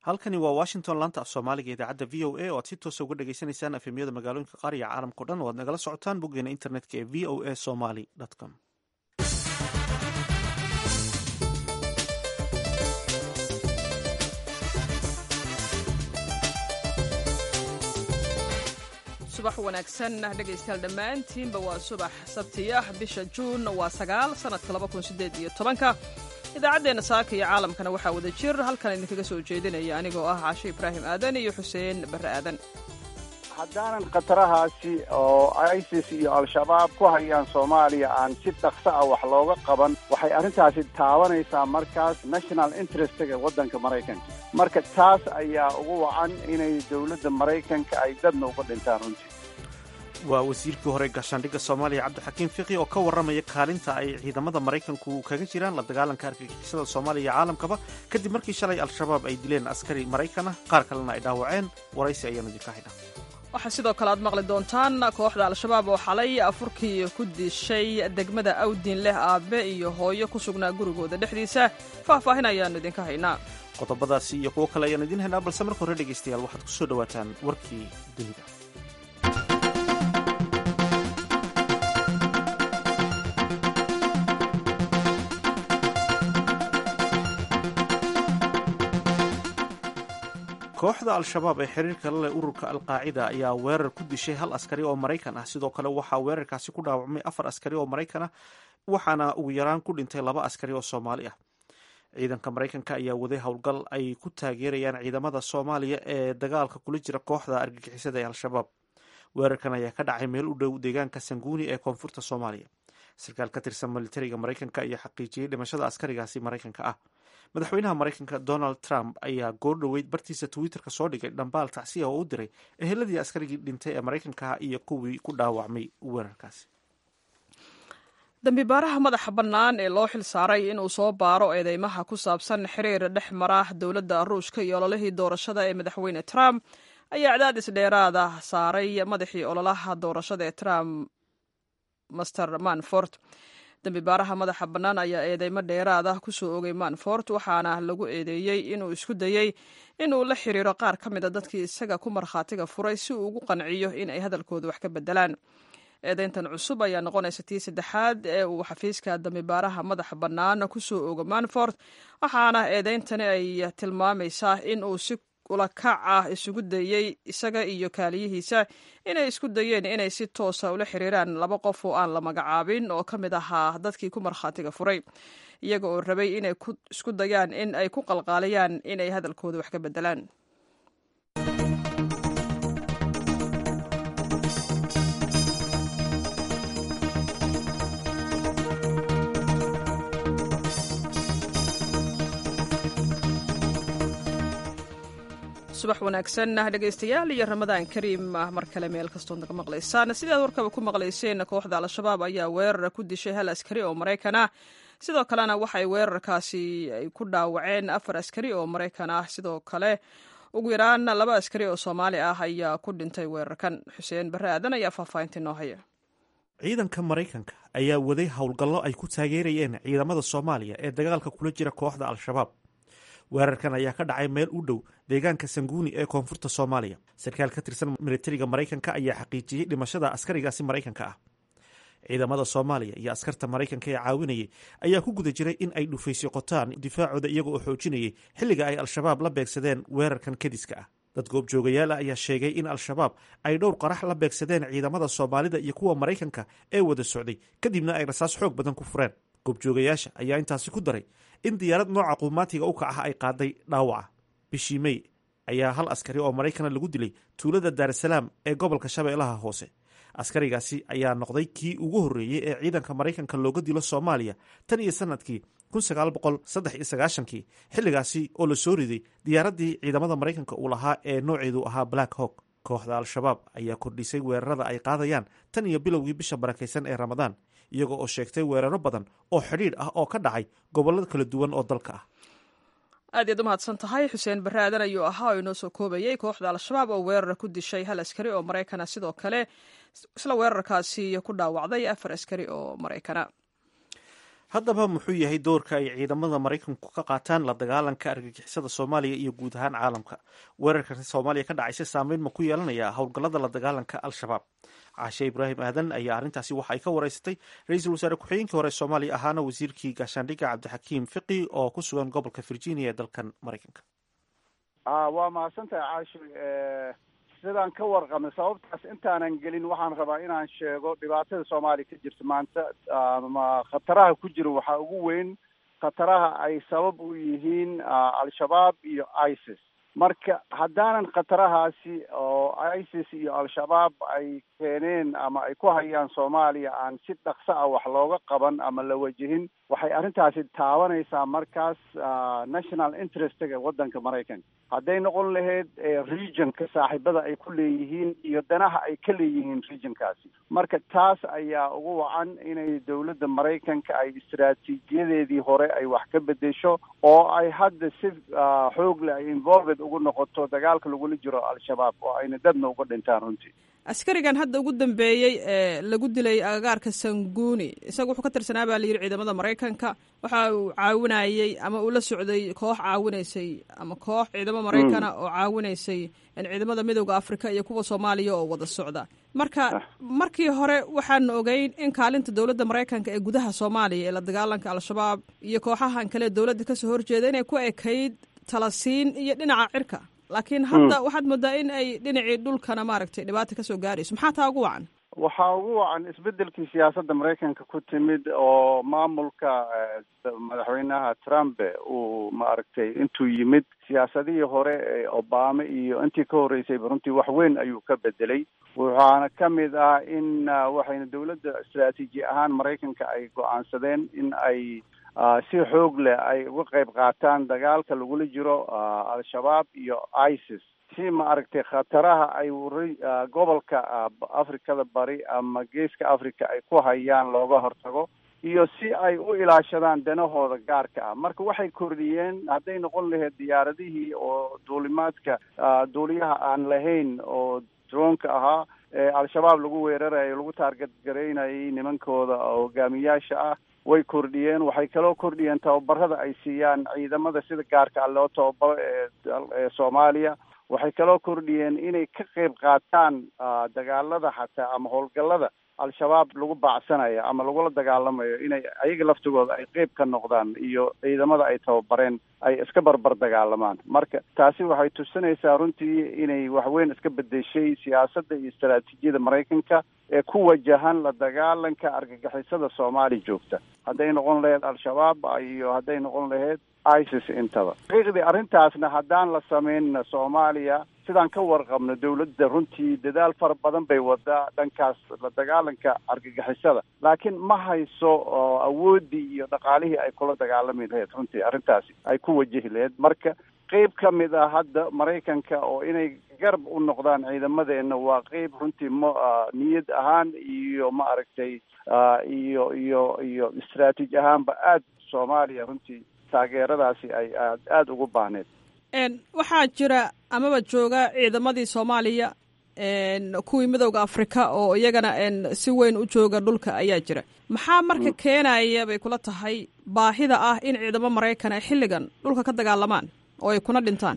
halkani waa washington laanta af soomaaliga idaacadda v o a oo aad si toosa uga dhagaysanaysaan efemyada magaalooyinka qaar iyo caalamkao dhan oo aad nagala socotaan boggeena internetka ee v o a somaly com subax wanaagsan dhegaystayaal dhammaantiinba waa subax sabti ah bisha juun waa sagaal sanadka laba kun sideed iyo tobanka idaacaddeenna saaka iyo caalamkana waxaa wada jir halkan idinkaga soo jeedinaya anigoo ah caashe ibraahim aadan iyo xuseen barre aadan haddaanan khatarahaasi oo isis iyo al-shabaab ku hayaan soomaaliya aan si dhaqso ah wax looga qaban waxay arrintaasi taabanaysaa markaas national interestga waddanka maraykanka marka taas ayaa ugu wacan inay dowladda maraykanka ay dadna uga dhintaan runtii waa wasiirkii hore gaashaandhigga soomaaliya cabdixakiim fiqi oo ka warramaya kaalinta ay ciidamada maraykanku kaga jiraan la dagaalanka argagixisada soomaaliya iyo caalamkaba kadib markii shalay al-shabaab ay dileen askari maraykan ah qaar kalena ay dhaawaceen waraysi ayaanu idinka haynaa waxaa sidoo kale aad maqli doontaan kooxda al-shabaab oo xalay afurkii ku dishay degmada awdin leh aabe iyo hooyo ku sugnaa gurigooda dhexdiisa faahfaahin ayaannu idinka haynaa qodobadaasi iyo kuwo kale ayaanu idiin haynaa balse marka hore dhegaystayaal waxaad ku soo dhowaataan warkii dunida kooxda al-shabaab ee xiriirka la leh ururka alqaacida ayaa weerar ku dishay hal askari oo maraykan ah sidoo kale waxaa weerarkaasi ku dhaawacmay afar askari oo maraykan ah waxaana ugu yaraan ku dhintay laba askari oo soomaali ah ciidanka maraykanka ayaa waday howlgal ay ku taageerayaan ciidamada soomaaliya ee dagaalka kula jira kooxda argagixisada ee al-shabaab weerarkan ayaa ka dhacay meel u dhow deegaanka sanguuni ee koonfurta soomaaliya sarkaal ka tirsan militariga maraykanka ayaa xaqiijiyey dhimashada askarigaasi maraykanka ah madaxweynaha maraykanka donald trump ayaa goordhoweyd bartiisa twitterka soo dhigay dhambaal tacsiya oo u diray eheladii askarigii dhintay ee maraykankaha iyo kuwii ku dhaawacmay weerarkaasi dambibaaraha madaxa bannaan ee loo xil saaray inuu soo baaro eedeymaha ku saabsan xiriir dhex mara dowladda ruushka iyo ololihii doorashada ee madaxweyne trump ayaa cadaadis dheeraada saaray madaxii ololaha doorashada ee trump master manfort dambibaaraha madaxa bannaan ayaa eedeymo dheeraad ah ku soo ogay manfort waxaana lagu eedeeyey inuu isku dayey inuu la xiriiro qaar ka mid a dadkii isaga ku markhaatiga furay si uu ugu qanciyo in ay hadalkooda wax ka bedelaan eedeyntan cusub ayaa noqonaysa tii saddexaad ee uu xafiiska dambibaaraha madaxa bannaan ku soo ogo manfort waxaana eedeyntani ay tilmaamaysaa in uu si ulakac ah isugu dayey isaga iyo kaaliyihiisa inay isku dayeen inay si toosa ula xiriiraan laba qof oo aan la magacaabin oo ka mid ahaa dadkii ku markhaatiga furay iyaga oo rabay inay isku dayaan in ay ku qalqaaliyaan inay hadalkooda wax ka bedelaan subax wanaagsan dhegaystayaal iyo ramadaan kariim mar kale meel kastoo naga maqlaysaan sidaad warkaba ku maqlayseen kooxda al-shabaab ayaa weerar ku dishay hal askari oo maraykan ah sidoo kalena waxay weerarkaasi ay ku dhaawaceen afar askari oo maraykan ah sidoo kale ugu yaraan laba askari oo soomaali ah ayaa ku dhintay weerarkan xuseen barre aadan ayaa faahfaahinta inoo haya ciidanka maraykanka ayaa waday howlgallo ay ku taageerayeen ciidamada soomaaliya ee dagaalka kula jira kooxda al-shabaab weerarkan ayaa ka dhacay meel u dhow deegaanka sanguuni ee koonfurta soomaaliya sarkaal ka tirsan militariga maraykanka ayaa xaqiijiyey dhimashada askarigaasi maraykanka ah ciidamada soomaaliya iyo askarta maraykanka ee caawinayay ayaa ku guda jiray in ay dhufaysyo qotaan difaacooda iyaga oo xoojinayay xilliga ay al-shabaab la beegsadeen weerarkan kadiska ah dad goobjoogayaal ah ayaa sheegay in al-shabaab ay dhowr qarax la beegsadeen ciidamada soomaalida iyo kuwa maraykanka ee wada socday kadibna ay rasaas xoog badan ku fureen goobjoogayaasha ayaa intaasi ku daray in diyaarad nooca quumaatiga u kac ah ay qaaday dhaawaca bishii mey ayaa hal askari oo maraykana lagu dilay tuulada daarasalaam ee gobolka shabeellaha hoose askarigaasi ayaa noqday kii ugu horreeyey ee ciidanka maraykanka looga dilo soomaaliya tan iyo sanadkii kii xilligaasi oo la soo riday diyaaraddii ciidamada maraykanka uu lahaa ee nooceedu ahaa black hawk kooxda al-shabaab ayaa kordhisay weerarada ay qaadayaan tan iyo bilowgii bisha barakaysan ee ramadaan iyaga oo sheegtay weeraro badan oo xidhiidh ah oo ka dhacay gobollo kala duwan oo dalka ah aad iyaad u mahadsan tahay xuseen barre aadan ayuu ahaa oo inoo soo koobayey kooxda al-shabaab oo weerar ku dishay hal askari oo maraykana sidoo kale isla weerarkaasi ku dhaawacday afar askari oo maraykana haddaba muxuu yahay doorka ay ciidamada maraykanku ka qaataan la dagaalanka argagixisada soomaaliya iyo guud ahaan caalamka weerarkan soomaaliya ka dhacaysa saameyn ma ku yeelanaya howlgallada la dagaalanka al-shabaab caashe ibraahim aadan ayaa arrintaasi waxa ay ka wareysatay ra-iisul wasaare ku-xigeenkii hore soomaaliya ahaana wasiirkii gaashaandhigga cabdixakiim fiqi oo ku sugan gobolka virginia ee dalkan maraykanka waa mahadsantahay caashi sidaan ka warqabnay sababtaas intaanan gelin waxaan rabaa inaan sheego dhibaatada soomaaliya ka jirta maanta ama khataraha ku jira waxaa ugu weyn khataraha ay sabab u yihiin al-shabaab iyo isis marka haddaanan khatarahaasi oo isis iyo al-shabaab ay keeneen ama ay ku hayaan soomaaliya aan si dhaqso ah wax looga qaban ama la wajihin waxay arrintaasi taabanaysaa markaas national interestga waddanka maraykanka hadday noqon lahayd regionka saaxiibada ay ku leeyihiin iyo danaha ay ka leeyihiin regionkaasi marka taas ayaa ugu wacan inay dowladda maraykanka ay istaraatiijiyadeedii hore ay wax ka bedesho oo ay hadda si xoog leh ay involved ugu noqoto dagaalka lagula jiro al-shabaab oo ayna dadna uga dhintaan runtii askarigan hadda ugu dambeeyey ee lagu dilay agagaarka sanguuni isaga wuxuu ka tirsanaa baa layidhi ciidamada maraykanka waxa uu caawinayey ama uu la socday koox caawinaysay ama koox ciidamo maraykana oo caawinaysay ciidamada midooda afrika iyo kuwa soomaaliya oo wada socda marka markii hore waxaanu ogeyn in kaalinta dowladda maraykanka ee gudaha soomaaliya ee la dagaalanka al-shabaab iyo kooxahan kale dowladda kasoo horjeeda inay ku ekayd talasiin iyo dhinaca cirka laakiin hadda waxaad moodaa in ay dhinacii dhulkana maaragtay dhibaata kasoo gaarayso maxaa taa ugu wacan waxaa ugu wacan isbedelkii siyaasadda maraykanka ku timid oo maamulka madaxweynaha trump uu maaragtay intuu yimid siyaasadihii hore ee obama iyo intii ka horreysayba runtii wax weyn ayuu ka bedelay waxaana ka mid ah in waxayna dowladda istraatiiji ahaan maraykanka ay go-aansadeen in ay si xoog leh ay uga qayb qaataan dagaalka lagula jiro al-shabaab iyo isis si maaragtay khataraha ay gobolka afrikada bari ama geeska africa ay ku hayaan looga hortago iyo si ay u ilaashadaan danahooda gaarka ah marka waxay kordhiyeen hadday noqon lahayd diyaaradihii oo duulimaadka duuliyaha aan lahayn oo droonka ahaa ee al-shabaab lagu weerarayo lagu taarget garaynayay nimankooda hogaamiyaasha ah way kordhiyeen waxay kaloo kordhiyeen tababarada ay siiyaan ciidamada sida gaarka ah loo tababaro ee soomaaliya waxay kaloo kordhiyeen inay ka qayb qaataan dagaalada xataa ama howlgallada al-shabaab lagu baacsanayo ama lagula dagaalamayo inay ayaga laftigooda ay qeyb ka noqdaan iyo ciidamada ay tababareen ay iska barbar dagaalamaan marka taasi waxay tusinaysaa runtii inay waxweyn iska bedeshay siyaasadda iyo istaraatiijiyada maraykanka ee ku wajahan la dagaalanka argagixisada soomaaliya joogta hadday noqon lahayd al-shabaab iyo hadday noqon lahayd isis intaba xaqiiqdii arrintaasna haddaan la sameynna soomaaliya sidaan ka warqabno dowladda runtii dadaal fara badan bay wadaa dhankaas la dagaalanka argagixisada laakiin ma hayso awooddii iyo dhaqaalihii ay kula dagaalami lahayd runtii arrintaasi ay ku wajahi lahayd marka qeyb ka mid ah hadda maraykanka oo inay garab u noqdaan ciidamadeenna waa qeyb runtii ma niyad ahaan iyo ma aragtay iyo iyo iyo istraatiiji ahaanba aad soomaaliya runtii taageeradaasi ay aad aada ugu baahneed waxaa jira amaba jooga ciidamadii soomaaliya kuwii midowda afrika oo iyagana si weyn u jooga dhulka ayaa jira maxaa marka keenaya bay kula tahay baahida ah in ciidamo maraykan ay xilligan dhulka ka dagaalamaan oo ay kuna dhintaan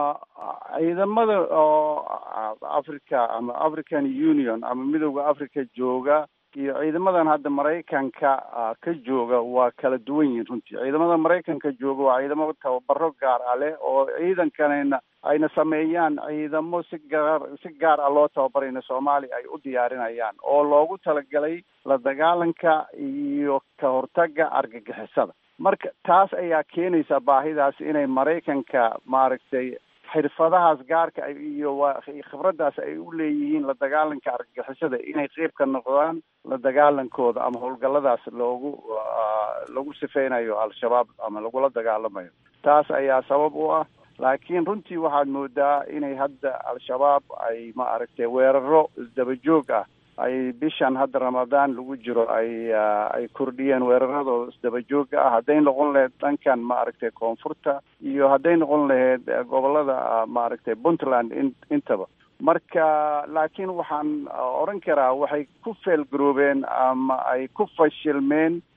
ciidamada oo africa ama african union ama midowda africa jooga iyo ciidamadan hadda maraykanka ka jooga waa kala duwan yihiin runtii ciidamada maraykanka jooga waa ciidamo tababaro gaar ah leh oo ciidankanayna ayna sameeyaan ciidamo si gaar si gaar ah loo tababarayna soomaaliya ay u diyaarinayaan oo loogu talagalay la dagaalanka iyo ka hortaga argagixisada marka taas ayaa keenaysa baahidaas inay maraykanka maaragtay xirfadahaas gaarka iyo waa khibraddaas ay u leeyihiin la dagaalanka argagixisada inay qeyb ka noqdaan la dagaalankooda ama howlgalladaas loogu lagu sifeynayo al-shabaab ama lagula dagaalamayo taas ayaa sabab u ah laakiin runtii waxaad moodaa inay hadda al-shabaab ay ma aragtay weeraro isdabajoog ah ay bishan hadda ramadaan lagu jiro ay ay kordhiyeen weeraradooda isdabajooga ah hadday noqon lahayd dhankan ma aragtay koonfurta iyo hadday noqon lahayd gobolada maaragtay puntland in intaba marka laakiin waxaan odhan karaa waxay ku feelgaroobeen ama ay ku fashilmeen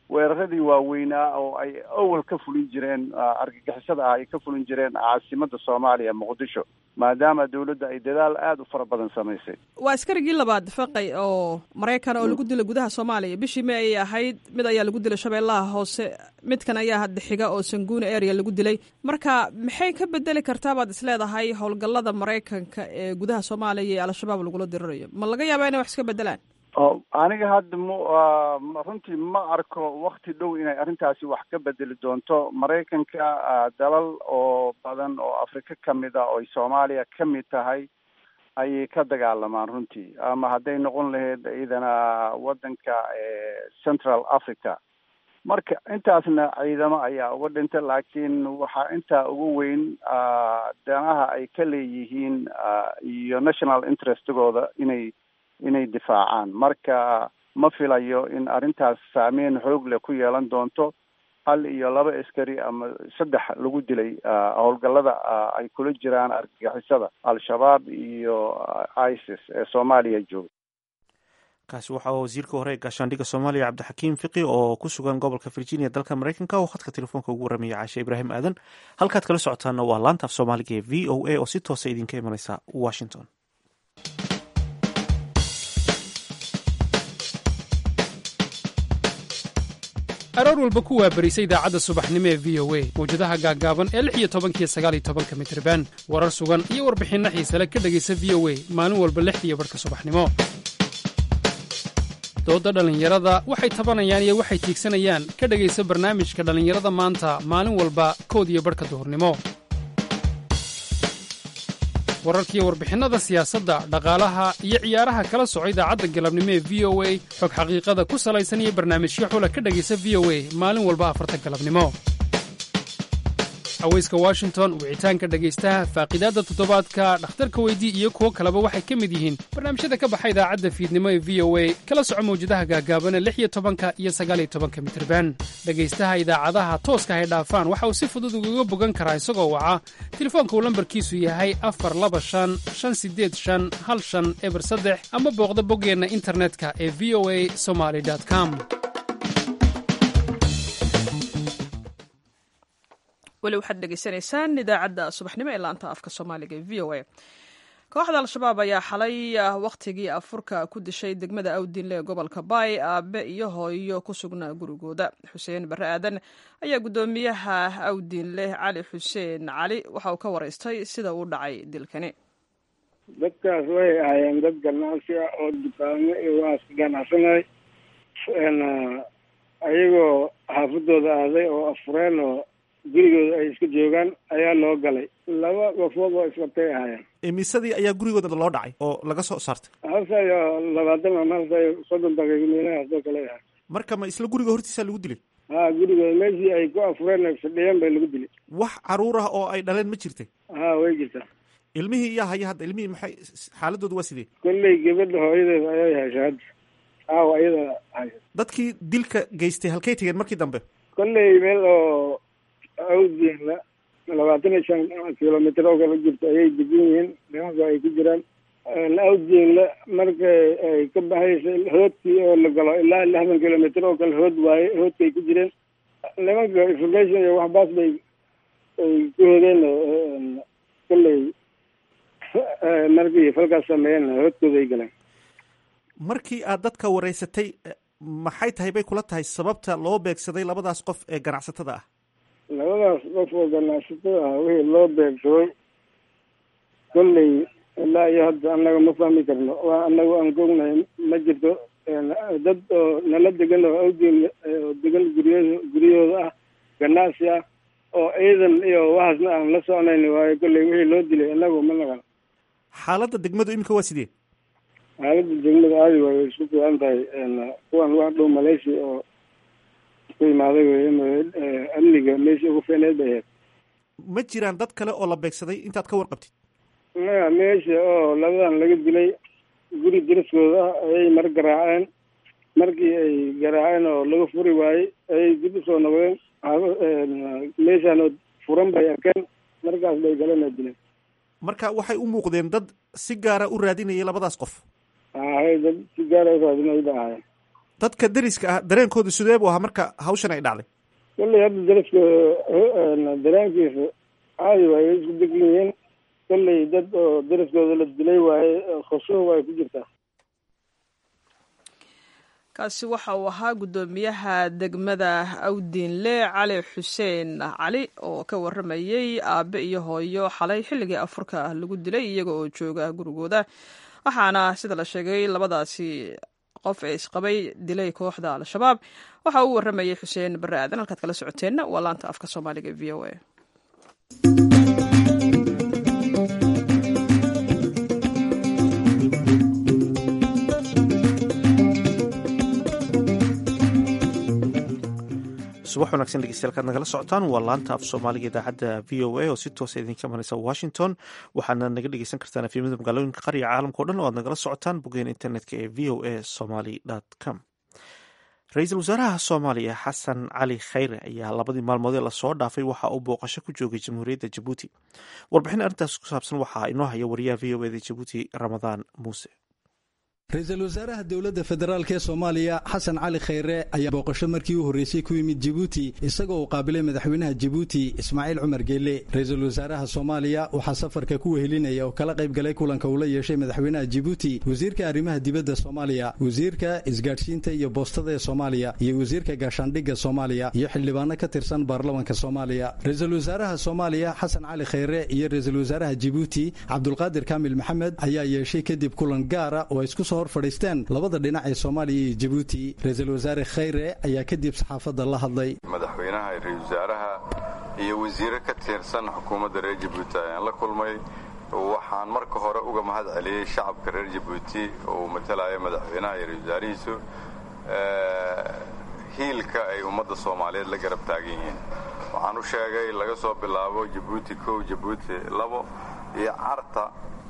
weeraradii waaweynaa oo ay awal ka fulin jireen argagixisada ah ay ka fulin jireen caasimada soomaaliya muqdisho maadaama dawladda ay dadaal aada u fara badan samaysay waa askarigii labaad faqay oo maraykan oo lagu dilay gudaha soomaaliya bishii may ayay ahayd mid ayaa lagu dilay shabeellaha hoose midkan ayaa hadda xiga oo sanguuna area lagu dilay marka maxay ka bedeli kartaa baad isleedahay howlgallada maraykanka ee gudaha soomaaliya iyo al-shabaab lagula dirirayo ma laga yaabaa inay wax iska bedelaan aniga hadda m runtii ma arko wakti dhow inay arrintaasi wax ka bedeli doonto maraykanka dalal oo badan oo afrika ka mid a oo ay soomaaliya ka mid tahay ayay ka dagaalamaan runtii ama hadday noqon lahayd ciidana waddanka central africa marka intaasna ciidamo ayaa uga dhinta laakiin waxaa intaa ugu weyn danaha ay ka leeyihiin iyo national interestigooda inay inay difaacaan marka ma filayo in arrintaas saameyn xoog leh ku yeelan doonto hal iyo laba askari ama saddex lagu dilay howlgallada ay kula jiraan argagixisada al-shabaab iyo isis ee soomaaliya jooga kaasi waxaa wasiirka hore ee gaashaandhigga soomaaliya cabdixakiim fiqi oo ku sugan gobolka virginia dalka maraykanka oo khadka telefoonka ugu warramaya caashe ibraahim aadan halkaad kala socotaana waa laanta af soomaaliga ee v o a oo si toosa idinka imaneysa washington aroor walba ku waabarisa idaacadda subaxnimo ee v o a mawjadaha gaaggaaban ee lix iyo tobankiyo sagaal iyo tobanka mitriban warar sugan iyo warbixinno xiisale ka dhegaysa v o a maalin walba lixdiiyo barhka subaxnimo doodda dhallinyarada waxay tabanayaan iyo waxay tiigsanayaan ka dhegaysa barnaamijka dhallinyarada maanta maalin walba kood iyo barhka duhurnimo wararkiiyo warbixinnada siyaasadda dhaqaalaha iyo ciyaaraha kala soco idaacadda galabnimo ee v o a xog xaqiiqada ku salaysan iyo barnaamijyo xula ka dhegaysa v o a maalin walba afarta galabnimo haweyska washington wicitaanka dhegaystaha faaqidaadda toddobaadka dhakhtarka weydii iyo kuwo kaleba waxay ka mid yihiin barnaamijyada ka baxa idaacadda fiidnimo ee v o a kala soco mawjadaha gaagaabana lix iyo tobanka iyo sagaal iyo tobanka mitriban dhegaystaha idaacadaha tooska hay dhaafaan waxa uu si fudud ugaga bogan karaa isagoo waca telefoonka uu lambarkiisu yahay afar laba shan shan sideed shan hal shan eber saddex ama booqda boggeenna internetka ee v o a somaly com weli waxaad dhegeysanaysaan idaacadda subaxnimo ee laanta afka soomaaliga ee v o a kooxda al-shabaab ayaa xalay wakhtigii afurka ku dishay degmada awdinle ee gobolka baay aabe iyo hooyo ku sugnaa gurigooda xuseen barre aadan ayaa guddoomiyaha awdinle cali xuseen cali waxa uu ka waraystay sida uu dhacay dilkani dadkaas way ahaayeen dad ganacsi ah oo dukaamo iyo waas ganacsanay ayagoo xaafadooda aaday oo afureen oo gurigooda ay iska joogaan ayaa loo galay laba qofood oo isqabtay ahaayeen emisadii ayaa gurigooda loo dhacay oo laga soo saartay halsa iyo labaatan ama halsa iyo soddon daqiiqo meelahaas oo kale ahaa marka ma isla guriga hortiisa lagu dilay ha gurigooda meeshii ay ku afureen ay fadhiyeen bay lagu dilay wax caruur ah oo ay dhaleen ma jirtay ha way jirtaa ilmihii iyaa haya hadda ilmihii maxay xaaladooda waa sidee kolley gabadha hooyadeed ayay hesha hadda aawa iyada haya dadkii dilka geystay halkay tegeen markii dambe kolley meel oo awdinla labaatan iyo shan kilomitr oo kala jirto ayay degan yihiin nimanka ay ku jiraan awdinla markay ay ka baxaysa hoodkii oo la galo ilaa lixdan kilomitr oo kale hood waaye hoodkay ku jireen nimanka information iyo waxbaas bay ay ku hodeen kolley markii falkaas sameeyeen hoodkooda ay galeen markii aad dadka wareysatay maxay tahay bay kula tahay sababta loo beegsaday labadaas qof ee ganacsatada ah labadaas qof oo ganacsatada ah wixii loo beegsaday kolley ilaa iyo hadda annaga ma fahmi karno waa annaga aan ka ognahay ma jirto dad oo nala degan oo awdin oo degan guryo guryahooda ah ganacsi ah oo ciidan iyo waxaasna aan la soconayn waayo kolley wixii loo dilay annagu ma naqan xaaladda degmadu iminka waa sidee xaaladda degmada aadi waay way isku fiican tahay kuwan wax dhow malaysia oo ku imaaday wey amniga meeshii ugu fiicneed bay ahayd ma jiraan dad kale oo la beegsaday intaad ka warqabtid maya meesha oo labadan laga dilay guri dariskooda ah ayay mar garaaceen markii ay garaaceen oo laga furi waayey ayay dib usoo noqdeen meeshaan oo furan bay arkeen markaas bay galeen oo dileen marka waxay u muuqdeen dad si gaara u raadinayay labadaas qof hay dad si gaara u raadinay ba ahaayeen dadka deriska ah dareenkooda sidee buu ahaa marka hawshan ay dhacday kolley hadda dariska dareenkiisa caadi waaye isku degan yihiin kolley dad oo dariskooda la dilay waaye khushuuc way ku jirtaa kaasi waxa uu ahaa guddoomiyaha degmada awdiinle cali xuseen cali oo ka waramayey aabe iyo hooyo xalay xilligii afurka lagu dilay iyaga oo jooga gurigooda waxaana sida la sheegay labadaasi qof ee isqabay dilay kooxda al-shabaab waxa uu waramayey xuseen barre aadan halkaad kala socoteenna waa laanta afka soomaaliga v o a subax wanagsan dhegeystayaal kaad nagala socotaan waa laanta af soomaaliga idaacadda v o a oo si toosa idinka imanaysa washington waxaana naga dhegeysan kartaan afyamada magaalooyinka qariga caalamka o dhan oo aad nagala socotaan boggeen internetka ee v o a somaly com ra-iisul wasaaraha soomaaliya xasan cali khayre ayaa labadii maalmoodee lasoo dhaafay waxa uu booqasho ku joogay jamhuuriyadda jabuuti warbixin arrintaas ku saabsan waxaa inoo haya wariyaha v o eda jabuuti ramadaan muuse ra-iisul wasaaraha dowladda federaalk ee soomaaliya xasan cali khayre ayaa booqasho markii u horreysay ku yimid jibuuti isagoo uu qaabilay madaxweynaha jibuuti ismaaciil cumar geelle ra-iisul wasaaraha soomaaliya waxaa safarka ku wehelinaya oo kala qayb galay kulanka uu la yeeshay madaxweynaha jibuuti wasiirka arrimaha dibadda soomaaliya wasiirka isgaadhsiinta iyo boostada ee soomaaliya iyo wasiirka gaashaandhigga soomaaliya iyo xildhibaano ka tirsan baarlamanka soomaaliya ra-iisul wasaaraha soomaaliya xasan cali khayre iyo ra-iisul wasaaraha jibuuti cabdulqaadir kaamil maxamed ayaa yeeshay kadib kulan gaara oo isku soo hor fadhiisteen labada dhinac ee soomaaliya iyo jibuuti ra-iisul wasaare khayre ayaa kadib saxaafadda la hadlay madaxweynaha ra-isul wasaaraha iyo wasiire ka tirsan xukuumadda reer jabuuti ayaan la kulmay waxaan marka hore uga mahad celiyey shacabka reer jabuuti oo uu matalaya madaxweynaha iyo ra-isul wasaarihiisu hiilka ay ummadda soomaaliyeed la garab taagan yihiin waxaan u sheegay laga soo bilaabo jabuuti kow jabuuti labo iyo carta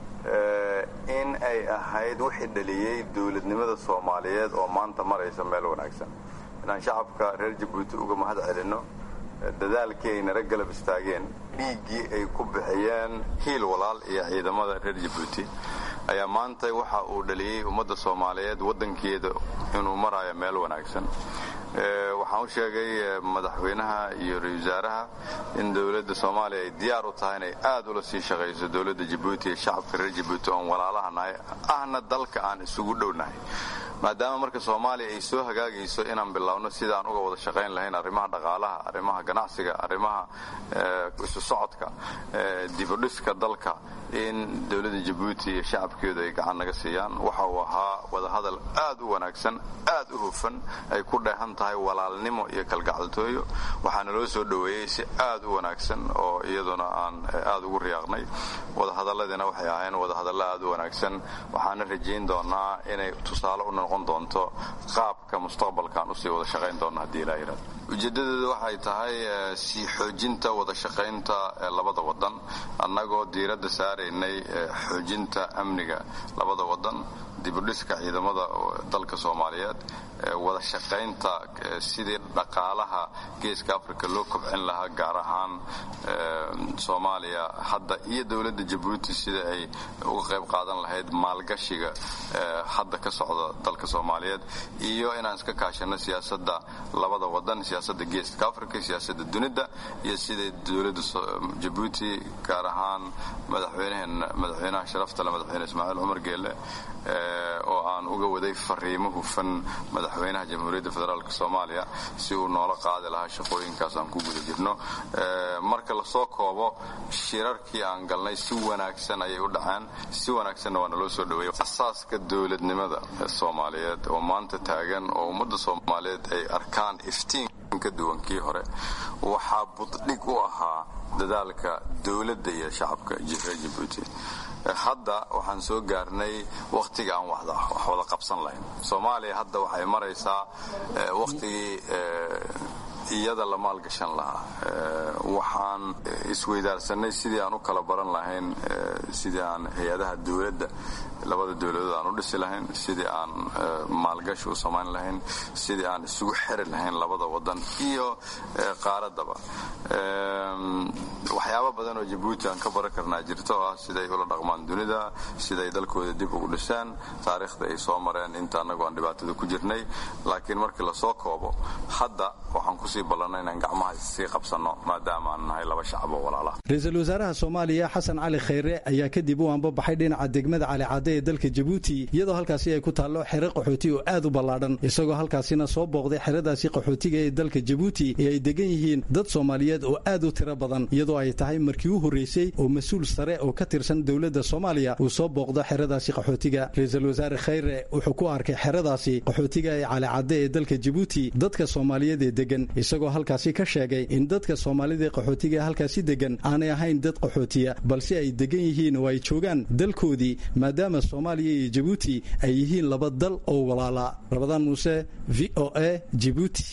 in ay ahayd wixii dhaliyey dowladnimada soomaaliyeed oo maanta maraysa meel wanaagsan inaan shacabka reer jabuuti uga mahad celinno dadaalkii ay nala galab istaageen dhiiggii ay ku bixiyeen hiil walaal iyo ciidamada reer jabuuti ayaa maanta waxa uu dhaliyey ummadda soomaaliyeed waddankeeda inuu marayo meel wanaagsan waxaan u sheegay madaxweynaha iyo ra-isul wasaaraha in dowladda soomaaliya ay diyaar u tahay inay aad ula sii shaqayso dowladda jabuuti iyo shacabka reer jabuuti oon walaalaha nahay ahna dalka aan isugu dhownahay maadaama marka soomaaliya ay soo hagaagayso inaan biloawno sidaan uga wada shaqayn lahayn arrimaha dhaqaalaha arrimaha ganacsiga arrimaha isu socodka dibudhiska dalka in dowladda jabuuti iyo shacabkeedu ay gacan naga siiyaan waxa uu ahaa wadahadal aad u wanaagsan aad u hufan ay ku dheehan tahay walaalnimo iyo kalgacaltooyo waxaana loo soo dhoweeyey si aad u wanaagsan oo iyaduna aan aad ugu riyaaqnay wadahadalladiina waxay ahayn wadahadallo aad u wanaagsan waxaana rajayn doonaa inay tusaale u noqon doonto qaabka mustaqbalkaan usii wada shaqayn doona haddii ilaa yidhahdo ujeedadeedu waxay tahay sii xoojinta wada shaqaynta labada wadan annagoo diiradda saaraynay xoojinta amniga labada wadan dibudhiska ciidamada dalka soomaaliyeed wada shaqaynta sidii dhaqaalaha geeska africa loo kobcin lahaa gaar ahaan soomaaliya hadda iyo dowladda jabuuti sida ay uga qayb qaadan lahayd maalgashiga hadda ka socda dalka soomaaliyeed iyo inaan iska kaashano siyaasadda labada wadan siyaasadda geeska africa siyaasadda dunida iyo sida dowladda jabuuti gaar ahaan madaxweynaha sharafta le madaxweyne ismaaciil cumar geelle oo aan uga waday fariimo hufan madaxweynaha jamhuuriyadda federaalk soomaaliya si uu noola qaadi lahaa shaqooyinkaas aan ku guda jirno marka lasoo koobo shirarkii aan galnay si wanaagsan ayay u dhaceen si wanaagsanna waa naloo soo dhaweeyey asaaska dowladnimada soomaaliyeed oo maanta taagan oo ummadda soomaaliyeed ay arkaan iftiin ka duwan kii hore waxaa buddhig u ahaa dadaalka dowladda iyo shacabka reer jabuuti hadda waxaan soo gaarnay wakhtiga aan wax wada qabsan lahayn soomaaliya hadda waxay maraysaa wakhtigii iyada la maalgashan lahaa waxaan isweydaarsanay sidii aan u kala baran lahayn sidii aan hay-adaha dowladda labada dowladood aan u dhisi lahayn sidii aan maalgashi u samayn lahayn sidii aan isugu xiri lahayn labada wadan iyo qaaraddaba waxyaabo badan oo jabuuti aan ka baran karnaa jirto oo ah siday ula dhaqmaan dunida siday dalkooda dib ugu dhisaan taariikhda ay soo mareen inta annagu aan dhibaatada ku jirnay laakiin markii lasoo koobo hadda waxaan kusii ballanay inaan gacmaha sii qabsanno maadaama aan nahay laba shacab oo walaala ra-iisul wasaaraha soomaaliya xasan cali khayre ayaa kadib u anbabaxay dhinaca degmada calicadde ee dalka jabuuti iyadoo halkaasi ay ku taallo xero qaxooti oo aad u ballaadhan isagoo halkaasina soo booqday xeradaasi qaxootiga ee dalka jabuuti ee ay degan yihiin dad soomaaliyeed oo aad u tiro badan iyadoo ay tahay markii u horreysay oo mas-uul sare oo ka tirsan dowladda soomaaliya uu soo booqdo xeradaasi qaxootiga ra-iisul wasaare khayre wuxuu ku arkay xeradaasi qaxootiga ee calicadde ee dalka jabuuti dadka soomaaliyeed ee degan isagoo halkaasi ka sheegay in dadka soomaalida ee qaxootiga ee halkaasi degan aanay ahayn dad qaxootiya balse ay degan yihiin oo ay joogaan dalkoodii maadaama soomaaliya iyo jabuuti ay yihiin laba dal oo walaala rabadaan muuse v o a jibuuti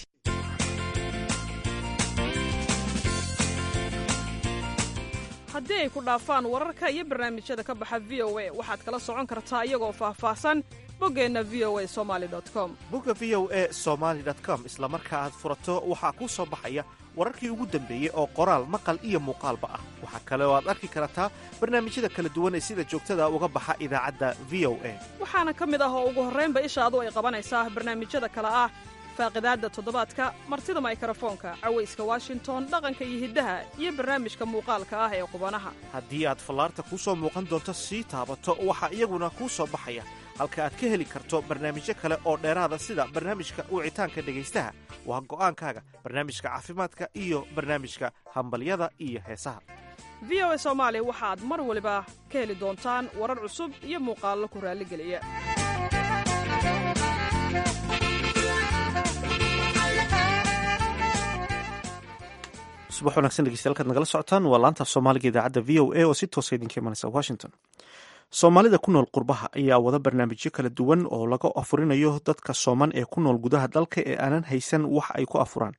haddii ay ku dhaafaan wararka iyo barnaamijyada ka baxa v o a waxaad kala socon kartaa iyagoo faahfaahsan boggeenna v o a somali com bogga v o e somaali com isla marka aad furato waxaa kuu soo baxaya wararkii ugu dambeeyey oo qoraal maqal iyo muuqaalba ah waxaa kale oo aad arki kartaa barnaamijyada kala duwan ee sida joogtada uga baxa idaacadda v o a waxaana ka mid ah oo ugu horraynba ishaadu ay qabanaysaa barnaamijyada kale ah faaqidaadda toddobaadka martida maykarafoonka cawayska washington dhaqanka iyo hiddaha iyo barnaamijka muuqaalka ah ee qubanaha haddii aad fallaarta kuu soo muuqan doonto sii taabato waxaa iyaguna kuu soo baxaya halka aad ka heli karto barnaamijyo kale oo dheeraada sida barnaamijka wicitaanka dhegaystaha waa go'aankaaga barnaamijka caafimaadka iyo barnaamijka hambalyada iyo heesaha v o a soomaali waxaad mar waliba ka heli doontaan warar cusub iyo muuqaallo ku raalligeliya subax wanagsan dhegeystayaal kaad nagala socotaan waa laanta af soomaaliga idaacadda v o a oo si toosa idinka imanaysa washington soomaalida ku nool qurbaha ayaa wada barnaamijyo kala duwan oo laga afurinayo dadka sooman ee ku nool gudaha dalka ee aanan haysan wax ay ku afuraan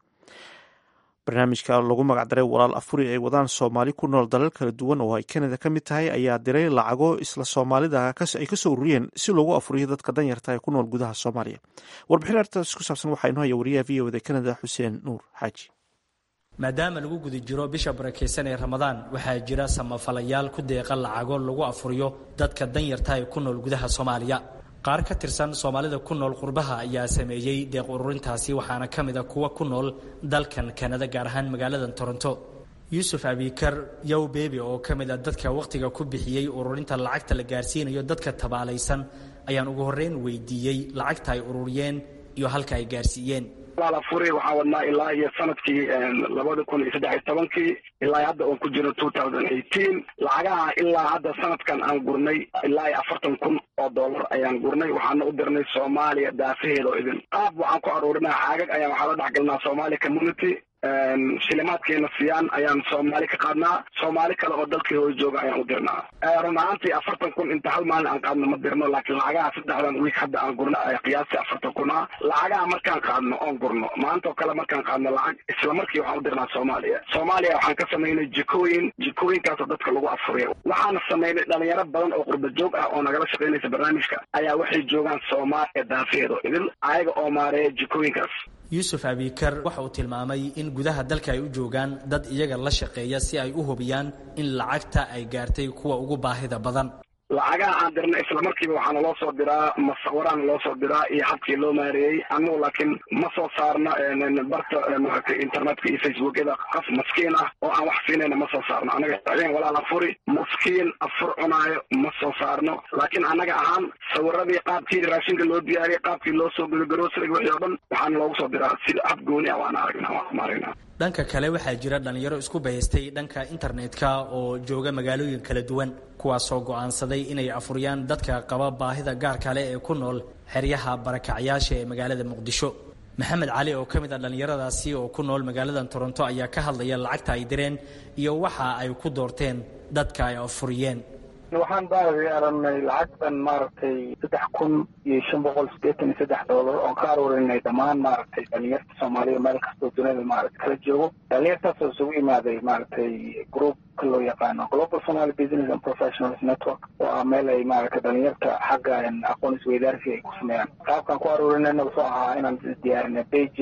barnaamijka lagu magacdaray walaal afuri ay wadaan soomaali ku nool dalal kala duwan oo ay kanada ka mid tahay ayaa diray lacago isla soomaalida ay kasoo ururiyeen si loogu afuriyo dadka danyarta ee ku nool gudaha soomaaliya warbixin artaas ku saabsan waxaa inoo haya wariyaha v o da kanada xuseen nuur xaaji maadaama lagu guda jiro bisha barakaysan ee ramadaan waxaa jira samafalayaal ku deeqa lacago lagu afuriyo dadka danyarta ee ku nool gudaha soomaaliya qaar ka tirsan soomaalida ku nool qurbaha ayaa sameeyey deeq ururintaasi waxaana ka mid a kuwa ku nool dalkan kanada gaar ahaan magaalada toronto yuusuf abikar yow bebi oo ka mid a dadka wakhtiga ku bixiyey ururinta lacagta la gaarsiinayo dadka tabaalaysan ayaan ugu horreyn weydiiyey lacagta ay ururiyeen iyo halka ay gaarsiiyeen furi waxaan wadnaa ilaa iyo sanadkii labada kun iyo saddex iyo tobankii ilaa hadda oon ku jiro two thousand eighteen lacagaha ilaa hadda sanadkan aan gurnay ilaa iyo afartan kun oo dollar ayaan gurnay waxaana u dirnay soomaaliya daafaheeda oo idin qaab waxaan ku aruurinaa caagag ayaan waxaa la dhexgalnaa somalia community shilimaadkeena siyaan ayaan soomaali ka qaadnaa soomaali kale oo dalkii hooy jooga ayaan u dirnaa run ahaantii afartan kun inta hal maalin aan qaadno ma dirno laakiin lacagaha saddexdan wiik hadda aan gurno ay qiyaastii afartan kun ah lacagaha markaan qaadno oon gurno maanta oo kale markaan qaadno lacag isla markii waxaan u dirnaa soomaaliya soomaaliya waxaan ka samaynay jikooyin jikooyinkaasoo dadka lagu afuriya waxaana samaynay dhalinyaro badan oo qurba joog ah oo nagala shaqaynaysa barnaamijka ayaa waxay joogaan soomaaliya daafeedo idil ayaga oo maareeya jikooyinkaas yuusuf abikar waxa uu tilmaamay in gudaha dalka ay u joogaan dad iyaga la shaqeeya si ay u hubiyaan in lacagta ay gaartay kuwa ugu baahida badan lacagaha aan dirna isla markiiba waxaana loo soo diraa masawiraana loo soo diraa iyo habkii loo maareeyey anugu laakiin ma soo saarno barta maaragtay internetka iyo facebookyada qof maskiin ah oo aan wax siinayna ma soo saarno anaga adeen walaal afuri maskiin afur cunaayo ma soo saarno laakiin annaga ahaan sawiradii qaabkii raashinka loo diyaariyey qaabkii loo soo gelo garosrig wixii oo dhan waxaana loogu soo diraa sida hab gooni ah waana aragnaa waan maaragnaa dhanka kale waxaa jira dhallinyaro isku bahaystay dhanka internetka oo jooga magaalooyin kala duwan kuwaasoo go'aansaday inay afuriyaan dadka qaba baahida gaarka leh ee ku nool xeryaha barakacyaasha ee magaalada muqdisho maxamed cali oo ka mid ah dhallinyaradaasi oo ku nool magaalada toronto ayaa ka hadlaya lacagta ay direen iyo waxa ay ku doorteen dadka ay afuriyeen waxaan baari aragnay lacagtan maaragtay saddex kun iyo shan boqol siddeetan iyo saddex doolar oon ka aruurinay dhammaan maaragtay dhalinyarta soomaaliya meel kastoo dunida maaragta kala joogo dhalinyartaasoo isugu imaaday maaragtay groupka loo yaqaano global somaly business and professionals network oo ah meel ay maaragtay dhalinyarta xagga aqoon isweydaarsi ay ku sameeyaan qaabkaan ku aruurinayna wuxuu ahaa inaan diyaarinay bage yar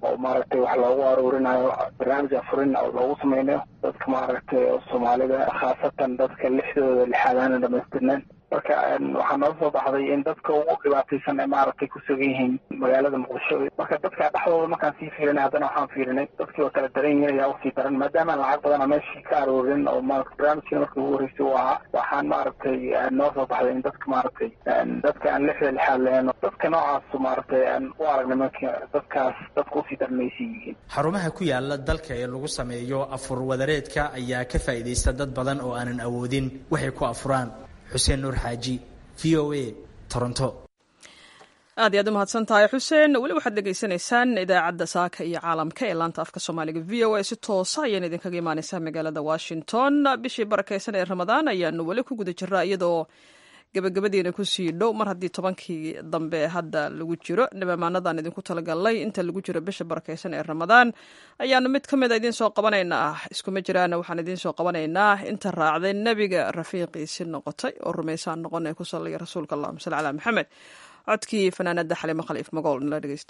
oo maaragtay wax loogu aruurinayo barnaamij afurin oo loogu sameynayo dadka maaragtay soomaalida khaasatan dadka lixdooda lixaadaana dhamaystirneen marka waxaa noo soo baxday in dadka ugu dhibaataysan ay maaragtay ku sugan yihiin magaalada muqdisho marka dadka dhexdooda markaan sii fiirinay haddana waxaan fiirinay dadkii oo kala daran yihiin ayaa usii daran maadaama lacag badana meeshii ka aroorin oo maarata barnaamijkii markii ugu horreysay uu ahaa waxaan maaragtay noo soo baxday in dadka maaragtay dadka aan lixda lixaad lahayn dadka noocaas maaragtay aan u aragnay marka dadkaas dadka usii darmaysan yihiin xarumaha ku yaala dalka ee lagu sameeyo afur wadareedka ayaa ka faa'iidaysta dad badan oo aanan awoodin waxay ku afuraan xuseen nuur xaaji v o a toronto aad iyo aad u mahadsan tahay xuseen weli waxaad dhegaysanaysaan idaacadda saaka iyo caalamka ee laanta afka soomaaliga v o a si toosa ayaan idinkaga imaaneysaa magaalada washington bishii barakeysan ee ramadaan ayaanu weli ku guda jiraa iyadoo gabagabadiina kusii dhow mar haddii tobankii dambe hadda lagu jiro nabamaanadan idinku talagalnay inta lagu jiro bisha barakeysan ee ramadaan ayaanu mid ka mida idiin soo qabanaynaa iskuma jiraana waxaan idiin soo qabanaynaa inta raacday nebiga rafiiqiisi noqotay oo rumaysaan noqon ee ku sallaya rasuulka allahuma salli calaa maxamed codkii fanaanada xalimo khaliif magool nala dhegeysta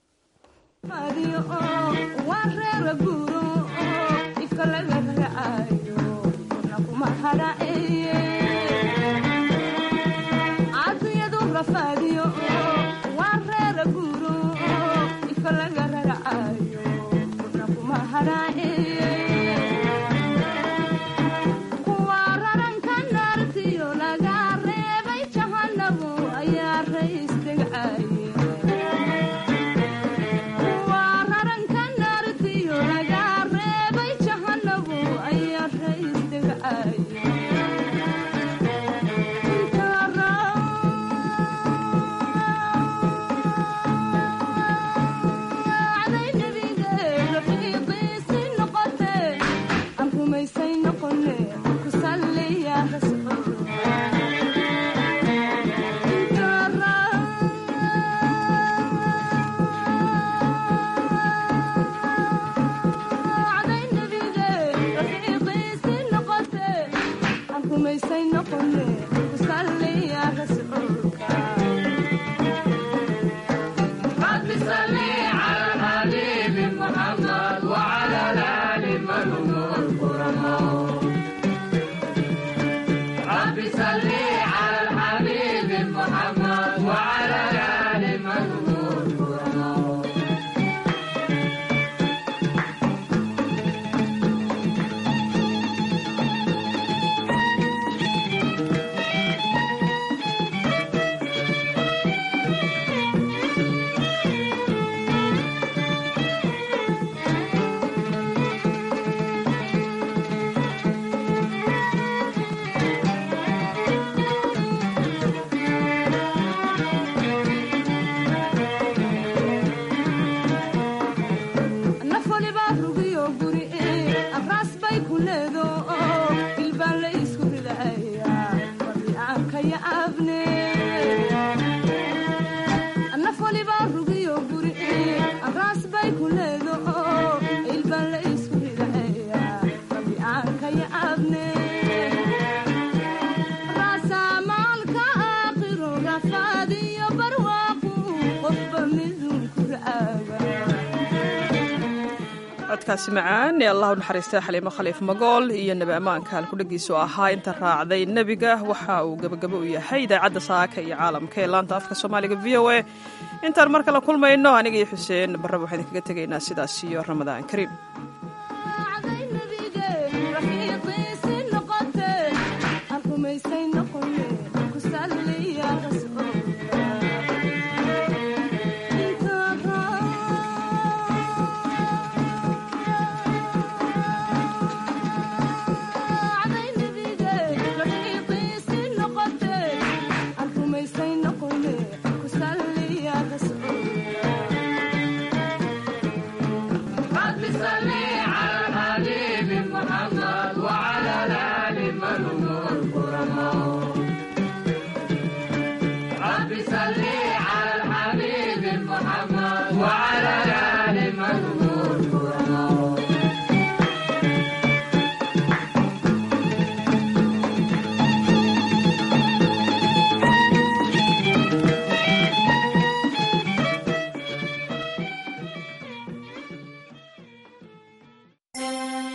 codkaasi macaan ee allah u naxariistay xaliimo khaliif magool iyo nebi ammaanka halkudhegiisu ahaa inta raacday nebiga waxa uu gebagabo u yahay idaacadda saaka iyo caalamka ee laanta afka soomaaliga v o a intaan mar kale kulmayno aniga iyo xuseen barraba waxaan idinkaga tegaynaa sidaas iyo ramadaan kariim